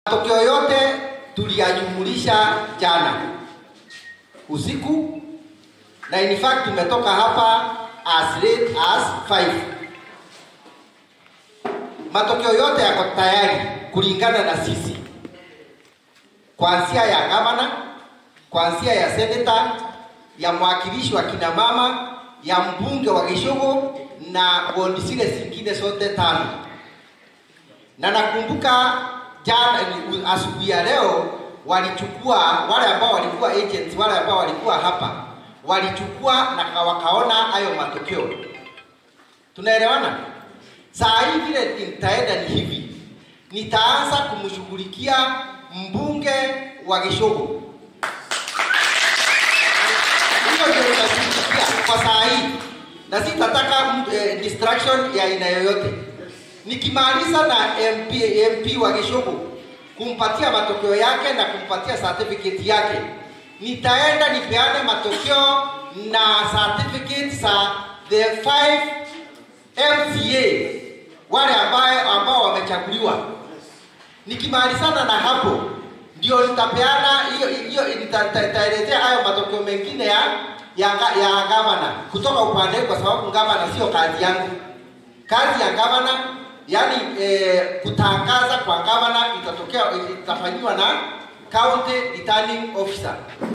Matokeo yote tuliyajumulisha jana usiku, na in fact tumetoka hapa as late as 5. Matokeo yote yako tayari kulingana na sisi, kuanzia ya gavana, kuanzia ya seneta, ya mwakilishi wa kina mama, ya mbunge wa Gishogo na bondi zile zingine zote tano. Na nakumbuka jana asubuhi ya leo walichukua wale ambao walikuwa agents, wale ambao walikuwa hapa walichukua na wakaona hayo matokeo. Tunaelewana? Saa hii vile nitaenda ni hivi, nitaanza kumshughulikia mbunge wa Gishogo. Hiyo ndio nitashughulikia kwa saa hii, na sitataka eh, distraction ya aina yoyote. Nikimaliza na MP, MP wa Gishogo kumpatia matokeo yake na kumpatia certificate yake, nitaenda nipeane matokeo na certificate za the five MCA wale ambao ambao wamechaguliwa. Nikimalizana na hapo, ndio nitapeana hiyo hiyo, nitaelezea hayo matokeo mengine ya ya, ya gavana kutoka upande, kwa sababu gavana sio kazi yangu. Kazi ya gavana yani eh, kutangaza kwa gavana itatokea itafanywa na county returning officer.